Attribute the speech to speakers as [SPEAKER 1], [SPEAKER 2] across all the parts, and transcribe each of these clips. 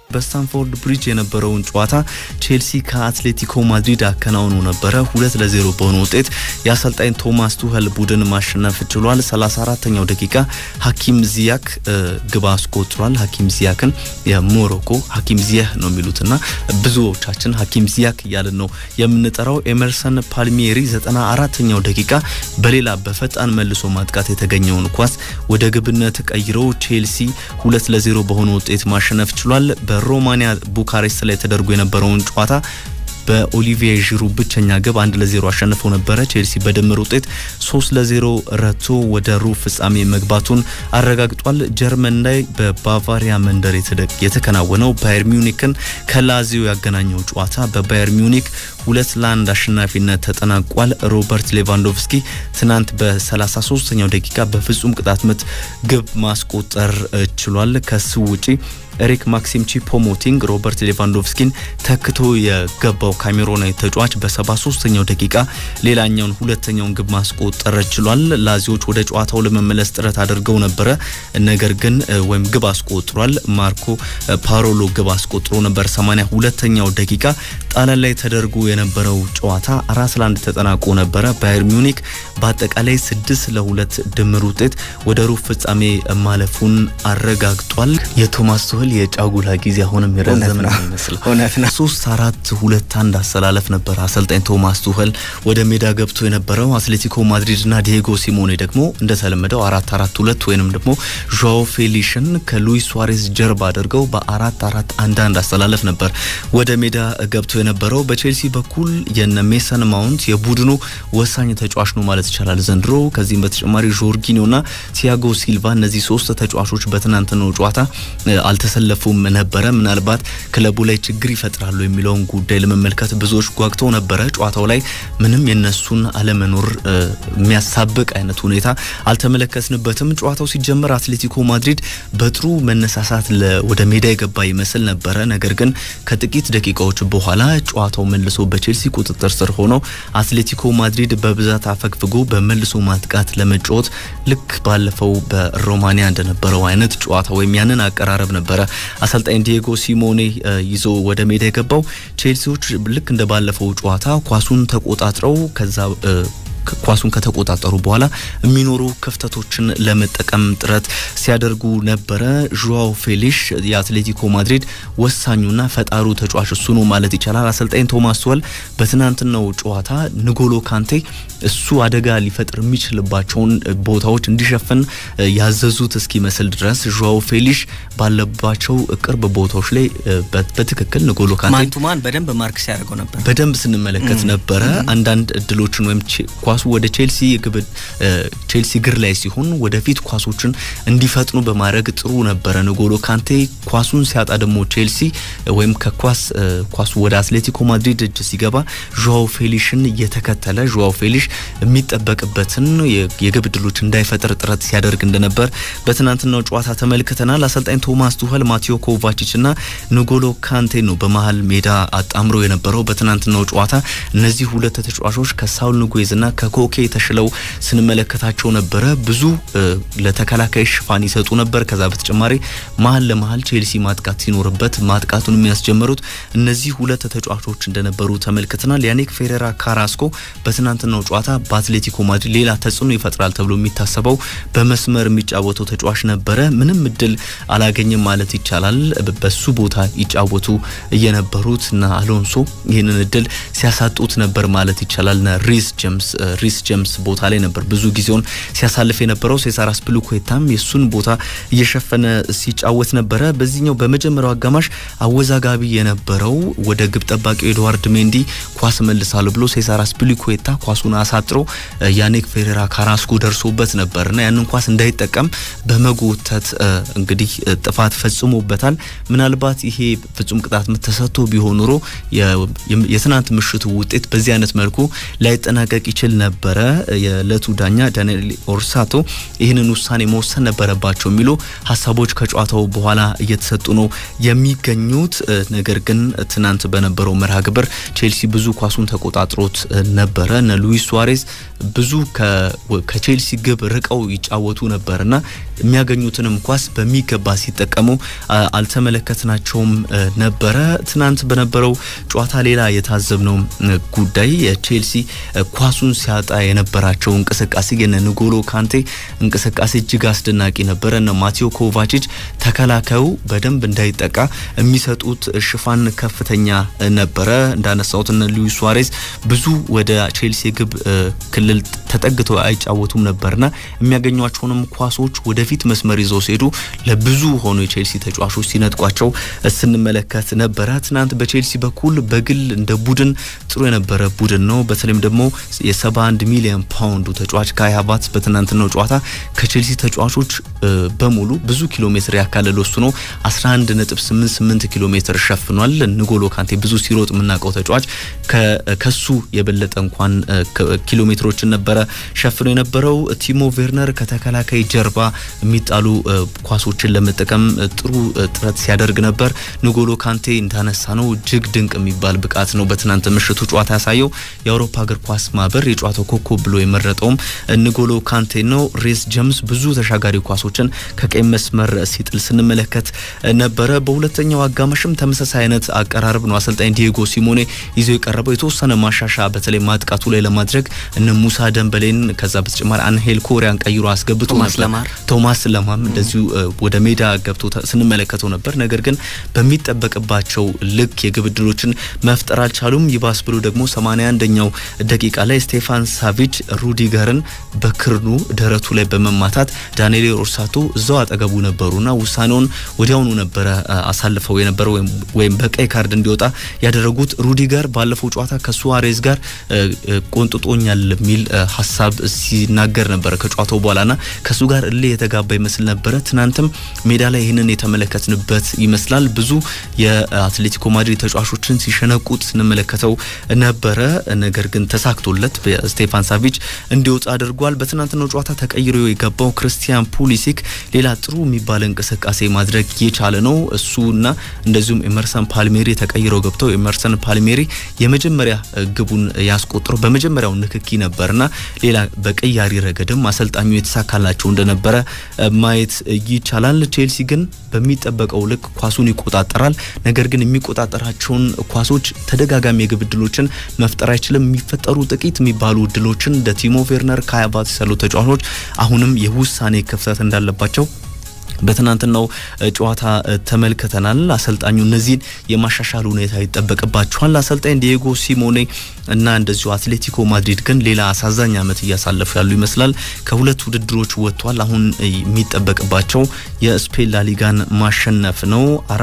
[SPEAKER 1] በስታንፎርድ ብሪጅ የነበረውን ጨዋታ ቼልሲ ከአትሌቲኮ ማድሪድ አከናውኖ ነበረ። ሁለት ለዜሮ በሆነ ውጤት የአሰልጣኝ ቶማስ ቱኸል ቡድን ማሸነፍ ችሏል። 34ተኛው ደቂቃ ሀኪም ዚያክ ግብ አስቆጥሯል። ሀኪም ዚያክን የሞሮኮ ሀኪም ዚያህ ነው የሚሉትና ብዙዎቻችን ሀኪም ዚያክ እያልን ነው የምንጠራው። ኤመርሰን ፓልሚየሪ 94ተኛው ደቂቃ በሌላ በፈጣን መልሶ ማጥቃት የተገኘውን ኳስ ወደ ግብነት ቀይረው ቼልሲ ሁለት ለዜሮ በሆነ ውጤት ማሸነፍ ችሏል። በሮማኒያ ቡካሬስት ላይ ተደርጎ የነበረውን ጨዋታ በኦሊቪዬ ዢሩ ብቸኛ ግብ አንድ ለዜሮ አሸንፈው ነበረ። ቼልሲ በድምር ውጤት ሶስት ለዜሮ ረቶ ወደ ሩብ ፍጻሜ መግባቱን አረጋግጧል። ጀርመን ላይ በባቫሪያ መንደር የተከናወነው ባየር ሚዩኒክን ከላዚዮ ያገናኘው ጨዋታ በባየር ሚዩኒክ ሁለት ለአንድ አሸናፊነት ተጠናቋል። ሮበርት ሌቫንዶቭስኪ ትናንት በ33ኛው ደቂቃ በፍጹም ቅጣት ምት ግብ ማስቆጠር ችሏል። ከሱ ውጪ ኤሪክ ማክሲም ቺፖሞቲንግ ሮበርት ሌቫንዶቭስኪን ተክቶ የገባው ካሜሮናዊ ተጫዋች በ73ኛው ደቂቃ ሌላኛውን ሁለተኛውን ግብ ማስቆጠር ችሏል። ላዚዎች ወደ ጨዋታው ለመመለስ ጥረት አድርገው ነበረ፣ ነገር ግን ወይም ግብ አስቆጥሯል። ማርኮ ፓሮሎ ግብ አስቆጥሮ ነበር። 82ኛው ደቂቃ ጣሊያን ላይ ተደርጎ የነበረው ጨዋታ አራት ለአንድ ተጠናቆ ነበረ። ባየር ሚዩኒክ በአጠቃላይ ስድስት ለሁለት ድምር ውጤት ወደ ሩብ ፍጻሜ ማለፉን አረጋግጧል። የቶማስ ቱኸል የጫጉላ ጊዜ አሁንም የረዘመ ነው ይመስላል።
[SPEAKER 2] እውነት ነው።
[SPEAKER 1] ሶስት አራት ሁለት አንድ አሰላለፍ ነበር አሰልጣኝ ቶማስ ቱኸል ወደ ሜዳ ገብቶ የነበረው። አትሌቲኮ ማድሪድና ዲየጎ ሲሞኔ ደግሞ እንደተለመደው አራት አራት ሁለት ወይንም ደግሞ ዣኦ ፌሊሽን ከሉዊስ ሱዋሬዝ ጀርባ አድርገው በአራት አራት አንድ አንድ አሰላለፍ ነበር ወደ ሜዳ ገብቶ የነበረው። በቼልሲ በኩል የነ ሜሰን ማውንት የቡድኑ ወሳኝ ተጫዋች ነው ማለት ይቻላል ዘንድሮ። ከዚህም በተጨማሪ ጆርጊኒዮና ቲያጎ ሲልቫ እነዚህ ሶስት ተጫዋቾች በትናንትናው ጨዋታ አልተሰለፉም ነበረ። ምናልባት ክለቡ ላይ ችግር ይፈጥራሉ የሚለውን ጉዳይ ለመመልከት ብዙዎች ጓግተው ነበረ። ጨዋታው ላይ ምንም የነሱን አለመኖር የሚያሳብቅ አይነት ሁኔታ አልተመለከትንበትም። ጨዋታው ሲጀመር አትሌቲኮ ማድሪድ በጥሩ መነሳሳት ወደ ሜዳ የገባ ይመስል ነበረ። ነገር ግን ከጥቂት ደቂቃዎች በኋላ ጨዋታው መልሶ በቼልሲ ቁጥጥር ስር ሆኖ አትሌቲኮ ማድሪድ በብዛት አፈግፍጎ በመልሶ ማጥቃት ለመጫወት ልክ ባለፈው በሮማኒያ እንደነበረው አይነት ጨዋታ ወይም ያንን አቀራረብ ነበረ አሰልጣኝ ዲየጎ ሲሞኔ ይዞ ወደ ሜዳ የገባው። ቼልሲዎች ልክ እንደ ባለፈው ጨዋታ ኳሱን ተቆጣጥረው ከዛ ኳሱን ከተቆጣጠሩ በኋላ የሚኖሩ ክፍተቶችን ለመጠቀም ጥረት ሲያደርጉ ነበረ። ዡዋው ፌሊሽ የአትሌቲኮ ማድሪድ ወሳኙና ፈጣሩ ተጫዋች እሱ ነው ማለት ይቻላል። አሰልጣኝ ቶማስ ቱኸል በትናንትናው ጨዋታ ንጎሎ ካንቴ እሱ አደጋ ሊፈጥር የሚችልባቸውን ቦታዎች እንዲሸፍን ያዘዙት እስኪመስል ድረስ ዡዋው ፌሊሽ ባለባቸው ቅርብ ቦታዎች ላይ በትክክል ንጎሎ ካንቴ
[SPEAKER 2] ማንቱማን በደንብ ማርክ ሲያደርገው ነበር።
[SPEAKER 1] በደንብ ስንመለከት ነበረ አንዳንድ እድሎችን ወይም ኳሱ ወደ ቼልሲ ግብ ቼልሲ ግር ላይ ሲሆን ወደፊት ኳሶችን እንዲፈጥኑ በማድረግ ጥሩ ነበረ ንጎሎ ካንቴ። ኳሱን ሲያጣ ደግሞ ቼልሲ ወይም ከኳስ ኳሱ ወደ አትሌቲኮ ማድሪድ እጅ ሲገባ ዡዋው ፌሊሽን እየተከተለ ዡዋው ፌሊሽ የሚጠበቅበትን የግብ እድሎች እንዳይፈጥር ጥረት ሲያደርግ እንደነበር በትናንትናው ጨዋታ ተመልክተናል። አሰልጣኝ ቶማስ ቱኸል ማቴዮ ኮቫቺች እና ንጎሎ ካንቴ ነው በመሀል ሜዳ አጣምሮ የነበረው በትናንትናው ጨዋታ እነዚህ ሁለት ተጫዋቾች ከሳውል ንጉዌዝ እና ከኮኬ ተሽለው ስንመለከታቸው ነበረ። ብዙ ለተከላካይ ሽፋን ይሰጡ ነበር። ከዛ በተጨማሪ መሀል ለመሀል ቼልሲ ማጥቃት ሲኖርበት ማጥቃቱን የሚያስጀምሩት እነዚህ ሁለት ተጫዋቾች እንደነበሩ ተመልክተናል። ያኒክ ፌሬራ ካራስኮ በትናንትናው ጨዋታ በአትሌቲኮ ማድሪድ ሌላ ተጽዕኖ ይፈጥራል ተብሎ የሚታሰበው በመስመር የሚጫወተው ተጫዋች ነበረ። ምንም እድል አላገኘም ማለት ይቻላል። በሱ ቦታ ይጫወቱ የነበሩት እና አሎንሶ ይህንን እድል ሲያሳጡት ነበር ማለት ይቻላል። ሪስ ጀምስ ሪስ ጀምስ ቦታ ላይ ነበር ብዙ ጊዜውን ሲያሳልፍ የነበረው። ሴሳር አስፒሊኩዌታም የሱን ቦታ እየሸፈነ ሲጫወት ነበረ። በዚህኛው በመጀመሪያው አጋማሽ አወዛጋቢ የነበረው ወደ ግብ ጠባቂው ኤድዋርድ ሜንዲ ኳስ መልሳለሁ ብሎ ሴሳር አስፒሊኩዌታ ኳሱን አሳጥሮ ያኔክ ፌሬራ ካራስኮ ደርሶበት ነበርና ያንን ኳስ እንዳይጠቀም በመጎተት እንግዲህ ጥፋት ፈጽሞበታል። ምናልባት ይሄ ፍጹም ቅጣት ምት ተሰጥቶ ቢሆን ኖሮ የትናንት ምሽቱ ውጤት በዚህ አይነት መልኩ ላይጠናቀቅ ይችል ነበረ። የዕለቱ ዳኛ ዳንኤል ኦርሳቶ ይህንን ውሳኔ መወሰን ነበረባቸው የሚሉ ሀሳቦች ከጨዋታው በኋላ እየተሰጡ ነው የሚገኙት። ነገር ግን ትናንት በነበረው መርሃ ግብር ቼልሲ ብዙ ኳሱን ተቆጣጥሮት ነበረ። እነ ሉዊስ ሱዋሬዝ ብዙ ከቼልሲ ግብ ርቀው ይጫወቱ ነበርና የሚያገኙትንም ኳስ በሚገባ ሲጠቀሙ አልተመለከትናቸውም ነበረ። ትናንት በነበረው ጨዋታ ሌላ የታዘብነው ጉዳይ የቼልሲ ኳሱን ሲያጣ የነበራቸው እንቅስቃሴ የነ ንጎሎ ካንቴ እንቅስቃሴ እጅግ አስደናቂ ነበረ። እነ ማቴዮ ኮቫቺች ተከላካዩ በደንብ እንዳይጠቃ የሚሰጡት ሽፋን ከፍተኛ ነበረ። እንዳነሳሁት እነ ሉዊስ ሱዋሬዝ ብዙ ወደ ቼልሲ ግብ ክልል ተጠግተው አይጫወቱም ነበርና የሚያገኟቸውንም ኳሶች ወደፊት መስመር ይዘው ሲሄዱ ለብዙ ሆኑ የቼልሲ ተጫዋቾች ሲነጥቋቸው ስንመለከት ነበረ። ትናንት በቼልሲ በኩል በግል እንደ ቡድን ጥሩ የነበረ ቡድን ነው። በተለይም ደግሞ የ71 ሚሊዮን ፓውንዱ ተጫዋች ካይ ሃቨርትዝ በትናንትናው ጨዋታ ከቼልሲ ተጫዋቾች በሙሉ ብዙ ኪሎ ሜትር ያካለለ እሱ ነው። 11.88 ኪሎ ሜትር ሸፍኗል። ንጎሎ ካንቴ ብዙ ሲሮጥ የምናውቀው ተጫዋች ከሱ የበለጠ እንኳን ኪሎ ሜትሮችን ነበረ ሸፍኖ የነበረው። ቲሞ ቬርነር ከተከላካይ ጀርባ የሚጣሉ ኳሶችን ለመጠቀም ጥሩ ጥረት ሲያደርግ ነበር። ንጎሎ ካንቴ እንዳነሳ ነው እጅግ ድንቅ የሚባል ብቃት ነው በትናንት ምሽቱ ጨዋታ ያሳየው። የአውሮፓ እግር ኳስ ማህበር የጨዋታው ኮከብ ብሎ የመረጠውም ንጎሎ ካንቴ ነው። ሬስ ጀምስ ብዙ ተሻጋሪ ኳሶችን ከቀይ መስመር ሲጥል ስንመለከት ነበረ። በሁለተኛው አጋማሽም ተመሳሳይ አይነት አቀራረብ ነው አሰልጣኝ ዲየጎ ሲሞኔ ይዞ የቀረበው የተወሰነ ማሻሻ በተለይ ማጥቃቱ ላይ ለማድረግ እነ ሙሳ ደንበሌን ከዛ በተጨማሪ አንሄል ኮሪያን ቀይሮ አስገብቶ ነበር። ቶማስ ለማም እንደዚሁ ወደ ሜዳ ገብቶ ስንመለከተው ነበር። ነገር ግን በሚጠበቅባቸው ልክ የግብ ዕድሎችን መፍጠር አልቻሉም። ይባስ ብሎ ደግሞ 81ኛው ደቂቃ ላይ ስቴፋን ሳቪች ሩዲገርን በክርኑ ደረቱ ላይ በመማታት ዳንኤል ኦርሳቶ እዛው አጠገቡ ነበሩና ውሳኔውን ወዲያውኑ ነበረ አሳልፈው የነበረው ወይም በቀይ ካርድ እንዲወጣ ያደረጉት። ሩዲገር ባለፈው ጨዋታ ከሱዋሬዝ ጋር ቆንጥጦኛል የሚል ሀሳብ ሲናገር ነበረ ከጨዋታው በኋላና ከሱ ጋር እልህ የተጋባ ይመስል ነበረ። ትናንትም ሜዳ ላይ ይህንን የተመለከትንበት ይመስላል። ብዙ የአትሌቲኮ ማድሪድ ተጫዋቾችን ሲሸነቁት ስንመለከተው ነበረ። ነገር ግን ተሳክቶለት ስቴፋን ሳቪች እንዲወጣ አድርጓል። በትናንትናው ጨዋታ ተቀይሮ የገባው ክርስቲያን ፑሊሲክ ሌላ ጥሩ የሚባል እንቅስቃሴ ማድረግ የቻለ ነው። እሱና እንደዚሁም ኤመርሰን ፓልሜሪ ተቀይረው ገብተው ኤመርሰን ፓልሜሪ የመጀመሪያ ግቡን ያስቆጥረው በመጀመሪያው ንክኪ ነበርና ሌላ በቀያሪ ረገድም አሰልጣኙ የተሳካላቸው እንደነበረ ማየት ይቻላል። ቼልሲ ግን በሚጠበቀው ልክ ኳሱን ይቆጣጠራል። ነገር ግን የሚቆጣጠራቸውን ኳሶች ተደጋጋሚ የግብ ዕድሎችን መፍጠር አይችልም። የሚፈጠሩ ጥቂት የሚባሉ ዕድሎችን እንደ ቲሞ ቬርነር፣ ካይ ሃቨርትዝ ያሉ ተጫዋቾች አሁንም የውሳኔ ክፍተት እንዳለባቸው በትናንትናው ጨዋታ ተመልክተናል። አሰልጣኙ እነዚህን የማሻሻል ሁኔታ ይጠበቅባቸዋል። አሰልጣኝ ዲየጎ ሲሞኔ እና እንደዚሁ አትሌቲኮ ማድሪድ ግን ሌላ አሳዛኝ ዓመት እያሳለፉ ያሉ ይመስላል። ከሁለት ውድድሮች ወጥቷል። አሁን የሚጠበቅባቸው የስፔን ላሊጋን ማሸነፍ ነው።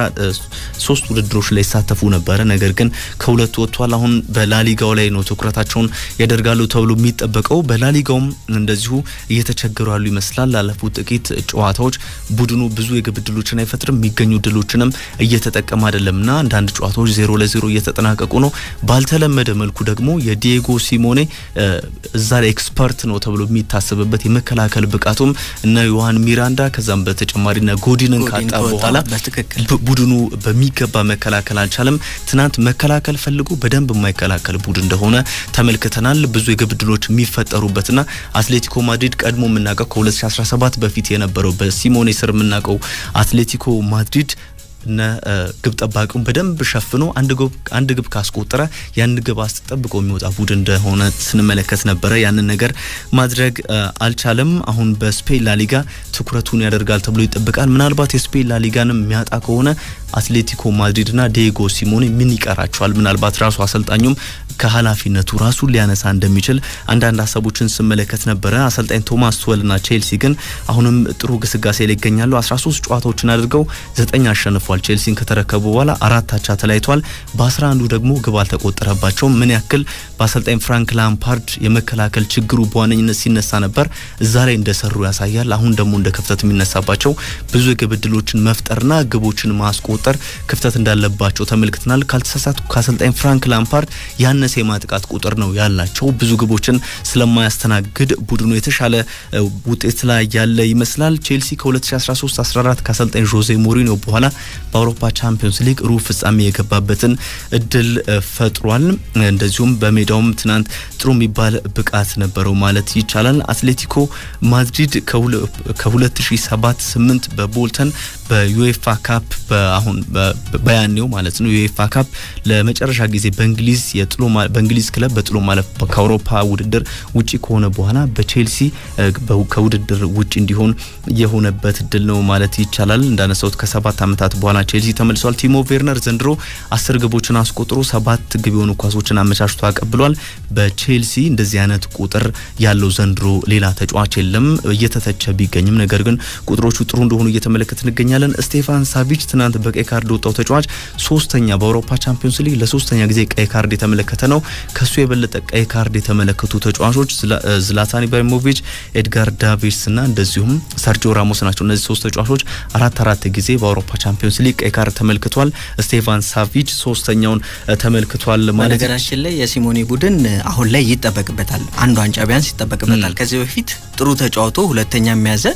[SPEAKER 1] ሶስት ውድድሮች ላይ ይሳተፉ ነበረ፣ ነገር ግን ከሁለቱ ወጥቷል። አሁን በላሊጋው ላይ ነው ትኩረታቸውን ያደርጋሉ ተብሎ የሚጠበቀው። በላሊጋውም እንደዚሁ እየተቸገሩ ያሉ ይመስላል። ላለፉት ጥቂት ጨዋታዎች ቡድኑ ብዙ የግብ ዕድሎችን አይፈጥርም፣ የሚገኙ ዕድሎችንም እየተጠቀመ አይደለምና አንዳንድ ጨዋታዎች ዜሮ ለዜሮ እየተጠናቀቁ ነው። ባልተለመደ መልኩ ደግሞ የዲየጎ ሲሞኔ እዛ ላይ ኤክስፐርት ነው ተብሎ የሚታሰብበት የመከላከል ብቃቱም እነ ዮሐን ሚራንዳ ከዛም በተጨማሪ ነ ጎዲንን ካጣ በኋላ ቡድኑ በሚገባ መከላከል አልቻለም። ትናንት መከላከል ፈልጎ በደንብ የማይከላከል ቡድን እንደሆነ ተመልክተናል። ብዙ የግብ ዕድሎች የሚፈጠሩበትና አትሌቲኮ ማድሪድ ቀድሞ የምናውቀው ከ2017 በፊት የነበረው በሲሞኔ ስር የምናውቀው አትሌቲኮ ማድሪድ እነ ግብ ጠባቂውን በደንብ ሸፍኖ አንድ ግብ ካስቆጠረ ያን ግብ አስጠብቆ የሚወጣ ቡድን እንደሆነ ስንመለከት ነበረ። ያንን ነገር ማድረግ አልቻለም። አሁን በስፔን ላሊጋ ትኩረቱን ያደርጋል ተብሎ ይጠብቃል። ምናልባት የስፔን ላሊጋንም የሚያጣ ከሆነ አትሌቲኮ ማድሪድና ዲየጎ ሲሞኔ ምን ይቀራቸዋል? ምናልባት ራሱ አሰልጣኙም ከኃላፊነቱ ራሱን ሊያነሳ እንደሚችል አንዳንድ ሀሳቦችን ስመለከት ነበረ። አሰልጣኝ ቶማስ ቱዌልና ቼልሲ ግን አሁንም ጥሩ ግስጋሴ ላይ ይገኛሉ። 13 ጨዋታዎችን አድርገው ዘጠኝ አሸንፏል። ቼልሲን ከተረከቡ በኋላ አራት አቻ ተለያይተዋል። በ11ዱ ደግሞ ግብ አልተቆጠረባቸውም። ምን ያክል በአሰልጣኝ ፍራንክ ላምፓርድ የመከላከል ችግሩ በዋነኝነት ሲነሳ ነበር፣ እዛ ላይ እንደሰሩ ያሳያል። አሁን ደግሞ እንደ ክፍተት የሚነሳባቸው ብዙ የግብ ዕድሎችን መፍጠርና ግቦችን ማስቆጠር ለማስቆጠር ክፍተት እንዳለባቸው ተመልክተናል። ካልተሳሳቱ ከአሰልጣኝ ፍራንክ ላምፓርድ ያነሰ የማጥቃት ቁጥር ነው ያላቸው። ብዙ ግቦችን ስለማያስተናግድ ቡድኑ የተሻለ ውጤት ላይ ያለ ይመስላል። ቼልሲ ከ2013-14 ከአሰልጣኝ ዦዜ ሞሪኒዮ በኋላ በአውሮፓ ቻምፒዮንስ ሊግ ሩብ ፍጻሜ የገባበትን እድል ፈጥሯል። እንደዚሁም በሜዳውም ትናንት ጥሩ የሚባል ብቃት ነበረው ማለት ይቻላል። አትሌቲኮ ማድሪድ ከ2007-8 በቦልተን በዩኤፋ ካፕ አሁን በያኔው ማለት ነው ዩኤፋ ካፕ ለመጨረሻ ጊዜ በእንግሊዝ የጥሎ በእንግሊዝ ክለብ በጥሎ ማለፍ ከአውሮፓ ውድድር ውጪ ከሆነ በኋላ በቼልሲ ከውድድር ውጪ እንዲሆን የሆነበት እድል ነው ማለት ይቻላል። እንዳነሳሁት ከሰባት ዓመታት በኋላ ቼልሲ ተመልሷል። ቲሞ ቬርነር ዘንድሮ አስር ግቦችን አስቆጥሮ ሰባት ግብ የሆኑ ኳሶችን አመቻችቶ አቀብሏል። በቼልሲ እንደዚህ አይነት ቁጥር ያለው ዘንድሮ ሌላ ተጫዋች የለም። እየተተቸ ቢገኝም ነገር ግን ቁጥሮቹ ጥሩ እንደሆኑ እየተመለከት እንገኛለን። ስቴፋን ሳቪች ትናንት በቀይ ካርድ ወጣው ተጫዋች ሶስተኛ በአውሮፓ ቻምፒዮንስ ሊግ ለሶስተኛ ጊዜ ቀይ ካርድ የተመለከተ ነው። ከሱ የበለጠ ቀይ ካርድ የተመለከቱ ተጫዋቾች ዝላታን ኢብራሂሞቪች፣ ኤድጋር ዳቪድስ እና እንደዚሁም ሰርጂዮ ራሞስ ናቸው። እነዚህ ሶስት ተጫዋቾች አራት አራት ጊዜ በአውሮፓ ቻምፒዮንስ ሊግ ቀይ ካርድ ተመልክቷል። ስቴፋን ሳቪች ሶስተኛውን ተመልክቷል ማለት
[SPEAKER 2] በነገራችን ላይ የሲሞኔ ቡድን አሁን ላይ ይጠበቅበታል፣ አንድ ዋንጫ ቢያንስ ይጠበቅበታል። ከዚህ በፊት ጥሩ ተጫውቶ ሁለተኛ የሚያዘ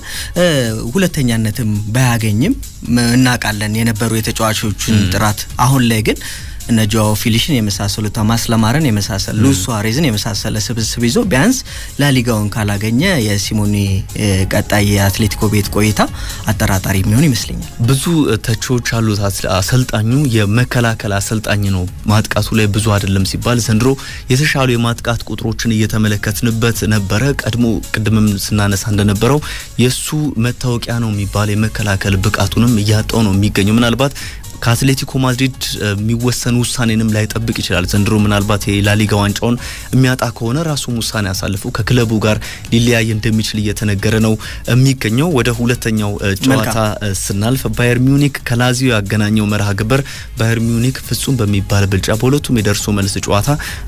[SPEAKER 2] ሁለተኛነትም ባያገኝም እናውቃለን የነበሩ የተጫዋቾችን ጥራት። አሁን ላይ ግን እነ ጆዋ ፊሊሽን የመሳሰሉ ቶማስ ለማረን የመሳሰሉ ሉዊስ ሱዋሬዝን የመሳሰለ ስብስብ ይዞ ቢያንስ ላሊጋውን ካላገኘ የሲሞኔ ቀጣይ የአትሌቲኮ ቤት ቆይታ አጠራጣሪ የሚሆን ይመስለኛል።
[SPEAKER 1] ብዙ ተቺዎች አሉት። አሰልጣኙ የመከላከል አሰልጣኝ ነው፣ ማጥቃቱ ላይ ብዙ አይደለም ሲባል ዘንድሮ የተሻሉ የማጥቃት ቁጥሮችን እየተመለከትንበት ነበረ። ቀድሞ ቅድምም ስናነሳ እንደነበረው የእሱ መታወቂያ ነው የሚባል የመከላከል ብቃቱንም እያጣው ነው የሚገኘው ምናልባት ከአትሌቲኮ ማድሪድ የሚወሰን ውሳኔንም ላይጠብቅ ይችላል። ዘንድሮ ምናልባት የላሊጋ ዋንጫውን የሚያጣ ከሆነ ራሱም ውሳኔ አሳልፎ ከክለቡ ጋር ሊለያይ እንደሚችል እየተነገረ ነው የሚገኘው። ወደ ሁለተኛው ጨዋታ ስናልፍ ባየር ሚዩኒክ ከላዚዮ ያገናኘው መርሃ ግብር ባየር ሚዩኒክ ፍጹም በሚባል ብልጫ በሁለቱም የደርሶ መልስ ጨዋታ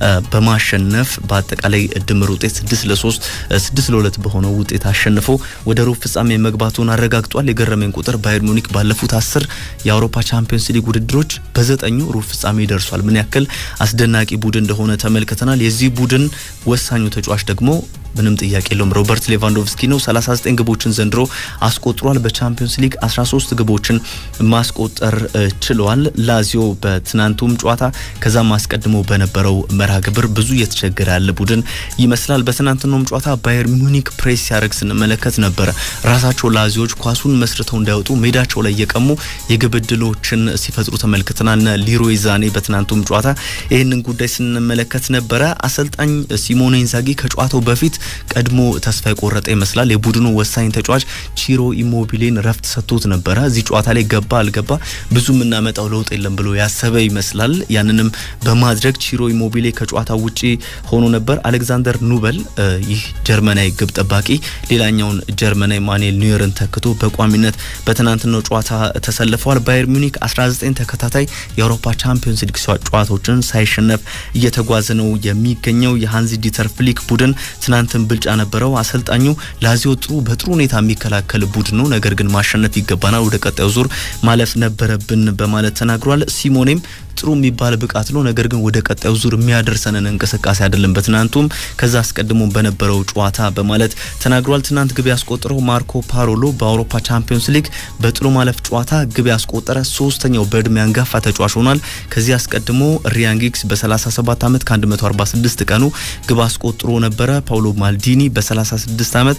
[SPEAKER 1] በማሸነፍ በአጠቃላይ ድምር ውጤት ስድስት ለሶስት ስድስት ለሁለት በሆነው ውጤት አሸንፎ ወደ ሩብ ፍጻሜ መግባቱን አረጋግጧል። የገረመኝ ቁጥር ባየር ሚዩኒክ ባለፉት አስር የአውሮፓ ቻምፒዮንስ ሊግ ውድድሮች በዘጠኙ ሩብ ፍጻሜ ደርሷል። ምን ያክል አስደናቂ ቡድን እንደሆነ ተመልክተናል። የዚህ ቡድን ወሳኙ ተጫዋች ደግሞ ምንም ጥያቄ የለውም ሮበርት ሌቫንዶቭስኪ ነው። 39 ግቦችን ዘንድሮ አስቆጥሯል። በቻምፒዮንስ ሊግ 13 ግቦችን ማስቆጠር ችለዋል። ላዚዮ በትናንቱም ጨዋታ ከዛም አስቀድሞ በነበረው መርሃ ግብር ብዙ እየተቸገረ ያለ ቡድን ይመስላል። በትናንትናውም ጨዋታ ባየር ሚዩኒክ ፕሬስ ሲያደርግ ስንመለከት ነበረ። ራሳቸው ላዚዮች ኳሱን መስርተው እንዳይወጡ ሜዳቸው ላይ እየቀሙ የግብ ዕድሎችን ሲፈጥሩ ተመልክተናል። ሊሮይ ዛኔ በትናንቱም ጨዋታ ይህንን ጉዳይ ስንመለከት ነበረ። አሰልጣኝ ሲሞኔ ኢንዛጊ ከጨዋታው በፊት ቀድሞ ተስፋ የቆረጠ ይመስላል። የቡድኑ ወሳኝ ተጫዋች ቺሮ ኢሞቢሌን ረፍት ሰጥቶት ነበረ። እዚህ ጨዋታ ላይ ገባ አልገባ ብዙ የምናመጣው ለውጥ የለም ብሎ ያሰበ ይመስላል። ያንንም በማድረግ ቺሮ ኢሞቢሌ ከጨዋታ ውጪ ሆኖ ነበር። አሌክዛንደር ኑበል ይህ ጀርመናዊ ግብ ጠባቂ ሌላኛውን ጀርመናዊ ማኑኤል ኒውየርን ተክቶ በቋሚነት በትናንትናው ጨዋታ ተሰልፈዋል። ባየር ሚዩኒክ 19 ተከታታይ የአውሮፓ ቻምፒዮንስ ሊግ ጨዋታዎችን ሳይሸነፍ እየተጓዘ ነው የሚገኘው። የሃንዚ ዲተር ፍሊክ ቡድን ትናንትን ብልጫ ነበረው። አሰልጣኙ ላዚዮ ጥሩ በጥሩ ሁኔታ የሚከላከል ቡድን ነው፣ ነገር ግን ማሸነፍ ይገባናል፣ ወደ ቀጣዩ ዙር ማለፍ ነበረብን በማለት ተናግሯል። ሲሞኔም ጥሩ የሚባል ብቃት ነው፣ ነገር ግን ወደ ቀጣዩ ዙር የሚያደርሰንን እንቅስቃሴ አይደለም በትናንቱም ከዛ አስቀድሞ በነበረው ጨዋታ በማለት ተናግሯል። ትናንት ግብ ያስቆጠረው ማርኮ ፓሮሎ በአውሮፓ ቻምፒዮንስ ሊግ በጥሎ ማለፍ ጨዋታ ግብ ያስቆጠረ ሶስተኛው በእድሜ አንጋፋ ተጫዋች ሆኗል። ከዚህ አስቀድሞ ሪያን ጊግስ በ37 ዓመት ከ146 ቀኑ ግብ አስቆጥሮ ነበረ። ፓውሎ ማልዲኒ በ36 ዓመት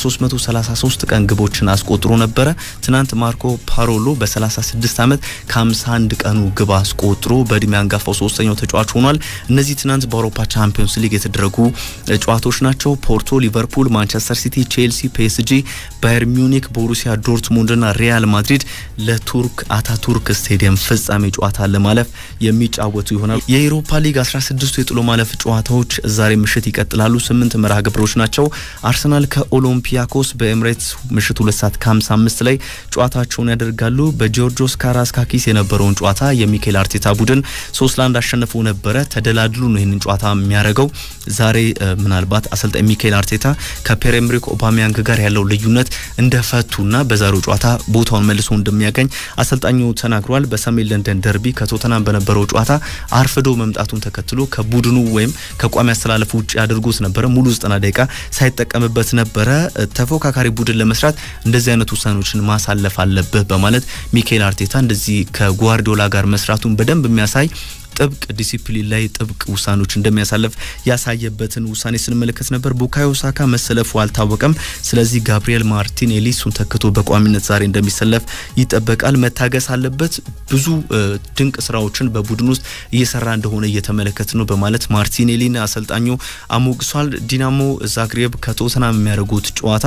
[SPEAKER 1] ከ333 ቀን ግቦችን አስቆጥሮ ነበረ። ትናንት ማርኮ ፓሮሎ በ36 ዓመት ከ51 ቀኑ ግብ አስቆጥሮ በእድሜ አንጋፋው ሶስተኛው ተጫዋች ሆኗል። እነዚህ ትናንት በአውሮፓ ቻምፒዮንስ ሊግ የተደረጉ ጨዋታዎች ናቸው። ፖርቶ፣ ሊቨርፑል፣ ማንቸስተር ሲቲ፣ ቼልሲ፣ ፒኤስጂ፣ ባየር ሚዩኒክ፣ ቦሩሲያ ዶርትሙንድና ሪያል ማድሪድ ለቱርክ አታቱርክ ስቴዲየም ፍጻሜ ጨዋታ ለማለፍ የሚጫወቱ ይሆናል። የኤሮፓ ሊግ 16ቱ የጥሎ ማለፍ ጨዋታዎች ዛሬ ምሽት ይቀጥላሉ። ስምንት መርሃ ግብሮች ናቸው። አርሰናል ከኦሎምፒያኮስ በኤምሬትስ ምሽት ሁለት ሰዓት ከ55 ላይ ጨዋታቸውን ያደርጋሉ። በጂዮርጆስ ካራስካኪስ የነበረውን ጨዋታ የሚኬል አርቴታ ቡድን ሶስት ለአንድ አሸንፎ ነበረ። ተደላድሉ ነው ይህንን ጨዋታ የሚያደርገው። ዛሬ ምናልባት አሰልጣኝ ሚካኤል አርቴታ ከፒየር ኤምሪክ ኦባሚያንግ ጋር ያለው ልዩነት እንደፈቱና በዛሬው ጨዋታ ቦታውን መልሶ እንደሚያገኝ አሰልጣኙ ተናግሯል። በሰሜን ለንደን ደርቢ ከቶተናም በነበረው ጨዋታ አርፍዶ መምጣቱን ተከትሎ ከቡድኑ ወይም ከቋሚ አስተላለፉ ውጭ አድርጎት ነበረ። ሙሉ ዘጠና ደቂቃ ሳይጠቀምበት ነበረ። ተፎካካሪ ቡድን ለመስራት እንደዚህ አይነት ውሳኔዎችን ማሳለፍ አለብህ በማለት ሚካኤል አርቴታ እንደዚህ ከጓርዲዮላ ጋር መስራቱን በደንብ የሚያሳይ ጥብቅ ዲሲፕሊን ላይ ጥብቅ ውሳኔዎች እንደሚያሳልፍ ያሳየበትን ውሳኔ ስንመለከት ነበር። ቡካዮ ሳካ መሰለፉ አልታወቀም። ስለዚህ ጋብሪኤል ማርቲኔሊ እሱን ተክቶ በቋሚነት ዛሬ እንደሚሰለፍ ይጠበቃል። መታገስ አለበት። ብዙ ድንቅ ስራዎችን በቡድን ውስጥ እየሰራ እንደሆነ እየተመለከት ነው በማለት ማርቲኔሊን አሰልጣኙ አሞግሷል። ዲናሞ ዛግሬብ ከቶተናም የሚያደርጉት ጨዋታ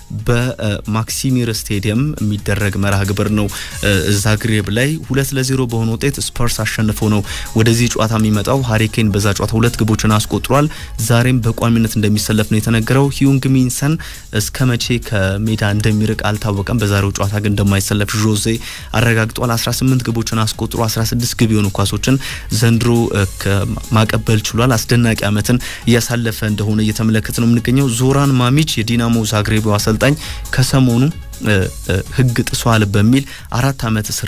[SPEAKER 1] በማክሲሚር ስቴዲየም የሚደረግ መርሃ ግብር ነው። ዛግሬብ ላይ ሁለት ለዜሮ በሆነ ውጤት ስፐርስ አሸንፎ ነው ወደዚህ ጨዋታ የሚመጣው። ሀሪኬን በዛ ጨዋታ ሁለት ግቦችን አስቆጥሯል። ዛሬም በቋሚነት እንደሚሰለፍ ነው የተነገረው። ሂዩንግ ሚንሰን እስከ መቼ ከሜዳ እንደሚርቅ አልታወቀም። በዛሬው ጨዋታ ግን እንደማይሰለፍ ዦዜ አረጋግጧል። 18 ግቦችን አስቆጥሮ 16 ግብ የሆኑ ኳሶችን ዘንድሮ ማቀበል ችሏል። አስደናቂ ዓመትን እያሳለፈ እንደሆነ እየተመለከተ ነው የምንገኘው። ዞራን ማሚች የዲናሞ ዛግሬብ አሰልጣኝ ከሰሞኑ ሕግ ጥሷል በሚል አራት ዓመት እስር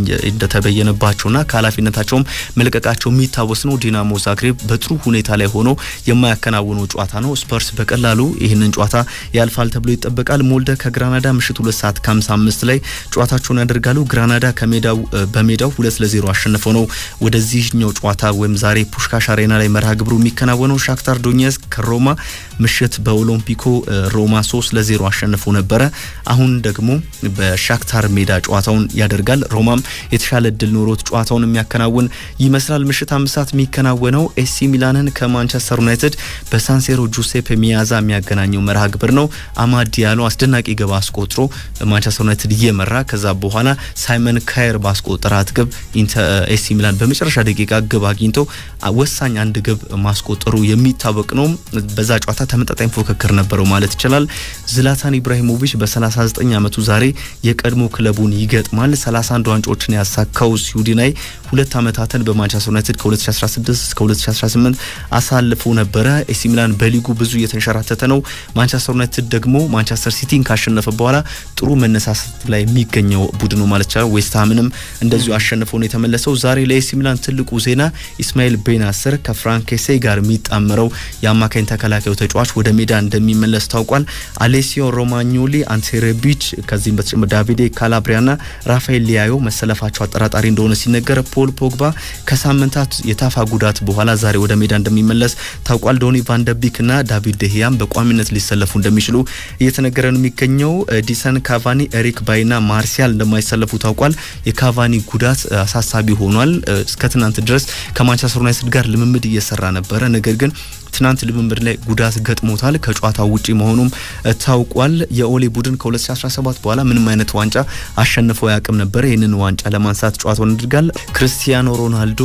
[SPEAKER 1] እንደተበየነባቸውና ከኃላፊነታቸውም መልቀቃቸው የሚታወስ ነው። ዲናሞ ዛግሬብ በጥሩ ሁኔታ ላይ ሆኖ የማያከናውነው ጨዋታ ነው። ስፐርስ በቀላሉ ይህንን ጨዋታ ያልፋል ተብሎ ይጠበቃል። ሞልደ ከግራናዳ ምሽት ሁለት ሰዓት ከሀምሳ አምስት ላይ ጨዋታቸውን ያደርጋሉ። ግራናዳ ከሜዳው በሜዳው ሁለት ለዜሮ አሸንፈው ነው ወደዚህኛው ጨዋታ ወይም ዛሬ ፑሽካሽ አሬና ላይ መርሃ ግብሩ የሚከናወነው። ሻክታር ዶኔትስክ ከሮማ ምሽት በኦሎምፒኮ ሮማ ሶስት ለዜሮ አሸንፎ ነበረ። አሁን ደግሞ በሻክታር ሜዳ ጨዋታውን ያደርጋል። ሮማም የተሻለ እድል ኖሮት ጨዋታውን የሚያከናውን ይመስላል። ምሽት አምስት ሰዓት የሚከናወነው ኤሲ ሚላንን ከማንቸስተር ዩናይትድ በሳንሴሮ ጁሴፕ ሚያዛ የሚያገናኘው መርሃ ግብር ነው። አማድ ዲያሎ አስደናቂ ግብ አስቆጥሮ ማንቸስተር ዩናይትድ እየመራ ከዛ በኋላ ሳይመን ካየር ባስቆጠራት ግብ ኤሲ ሚላን በመጨረሻ ደቂቃ ግብ አግኝቶ ወሳኝ አንድ ግብ ማስቆጠሩ የሚታወቅ ነው። በዛ ጨዋታ ተመጣጣኝ ፉክክር ነበረው ማለት ይችላል። ዝላታን ኢብራሂሞቪች በ39 ዓመቱ ዛሬ የቀድሞ ክለቡን ይገጥማል። 31 ዋንጫዎችን ያሳካው ስዊድናዊ ሁለት ዓመታትን በማንቸስተር ዩናይትድ ከ2016 እስከ 2018 አሳልፎ ነበረ። ኤሲ ሚላን በሊጉ ብዙ እየተንሸራተተ ነው። ማንቸስተር ዩናይትድ ደግሞ ማንቸስተር ሲቲን ካሸነፈ በኋላ ጥሩ መነሳሳት ላይ የሚገኘው ቡድኑ ማለት ይቻላል። ዌስትሃምንም እንደዚሁ አሸንፎ ነው የተመለሰው። ዛሬ ለኤሲ ሚላን ትልቁ ዜና ኢስማኤል ቤናስር ከፍራንኬሴ ጋር የሚጣመረው የአማካኝ ተከላካዩ ተጫዋች ወደ ሜዳ እንደሚመለስ ታውቋል። አሌሲዮ ሮማኞሊ አንቴሬቢች ከዚህም በተጨማሪ ዳቪዴ ካላብሪያና ራፋኤል ሊያዮ መሰለፋቸው አጠራጣሪ እንደሆነ ሲነገር ፖል ፖግባ ከሳምንታት የታፋ ጉዳት በኋላ ዛሬ ወደ ሜዳ እንደሚመለስ ታውቋል። ዶኒ ቫንደቢክና ዳቪድ ደሂያም በቋሚነት ሊሰለፉ እንደሚችሉ እየተነገረ ነው የሚገኘው። ዲሰን ካቫኒ፣ ኤሪክ ባይና ማርሲያል እንደማይሰለፉ ታውቋል። የካቫኒ ጉዳት አሳሳቢ ሆኗል። እስከ ትናንት ድረስ ከማንቸስተር ዩናይትድ ጋር ልምምድ እየሰራ ነበረ። ነገር ግን ትናንት ልምምድ ላይ ጉዳት ገጥሞታል። ከጨዋታው ውጪ መሆኑም ታውቋል። የኦሌ ቡድን ከ2017 በኋላ ምንም አይነት ዋንጫ አሸንፎ ያቅም ነበረ። ይህንን ዋንጫ ለማንሳት ጨዋታውን ያደርጋል። ክርስቲያኖ ሮናልዶ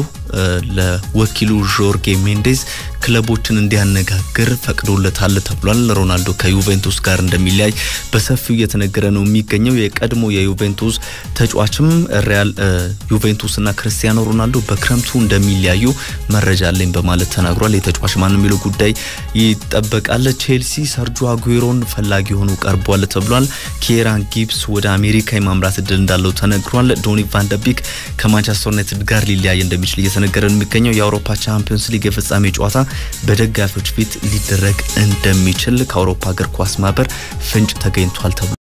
[SPEAKER 1] ለወኪሉ ዦርጌ ሜንዴዝ ክለቦችን እንዲያነጋግር ፈቅዶለታል ተብሏል። ሮናልዶ ከዩቬንቱስ ጋር እንደሚለያይ በሰፊው እየተነገረ ነው የሚገኘው። የቀድሞ የዩቬንቱስ ተጫዋችም ሪያል ዩቬንቱስና ክርስቲያኖ ሮናልዶ በክረምቱ እንደሚለያዩ መረጃ አለኝ በማለት ተናግሯል። የተጫዋች ማን የሚለው ጉዳይ ይጠበቃል። ቼልሲ ሰርጆ አጉዌሮን ፈላጊ ሆኖ ቀርቧል ተብሏል። ኪራን ጊብስ ወደ አሜሪካ የማምራት እድል እንዳለው ተነግሯል። ዶኒ ቫንደቢክ ከማንቸስተር ዩናይትድ ጋር ሊለያይ እንደሚችል እየተነገረ ነው የሚገኘው። የአውሮፓ ቻምፒዮንስ ሊግ የፍጻሜ ጨዋታ በደጋፊዎች ፊት ሊደረግ እንደሚችል ከአውሮፓ እግር ኳስ ማህበር ፍንጭ ተገኝቷል ተብሏል።